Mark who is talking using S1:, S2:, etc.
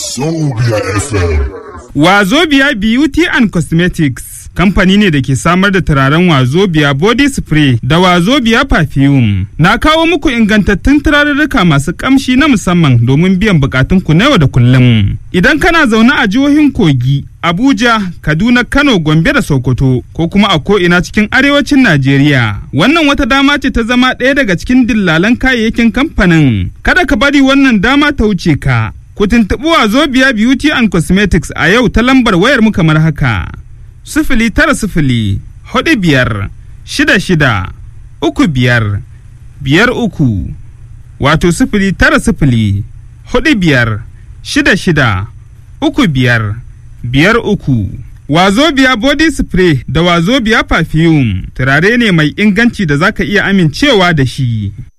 S1: Wazobia FM.
S2: Wazobia Beauty and Cosmetics kamfani ne da ke samar da turaren Wazobia body spray da Wazobia perfume. Na kawo muku ingantattun turarurruka masu kamshi na musamman domin biyan bukatunku na yau da kullum. Idan kana zaune a jihohin Kogi, Abuja, Kaduna, Kano, Gombe da Sokoto ko kuma a ko'ina cikin arewacin Najeriya. Wannan wata dama ce ta zama ɗaya daga cikin dillalan kayayyakin kamfanin. Kada ka bari wannan dama ta wuce ka. Ku tuntuɓi Wazobia Beauty and Cosmetics a yau ta lambar wayar mu kamar haka. Sifili tara sifili, hudu biyar, shida shida, uku biyar, biyar uku, wato sifili tara sifili, hudu biyar, shida shida, uku biyar, biyar uku. Wazobia body spray da Wazobia perfume turare ne mai inganci da zaka iya amincewa da shi.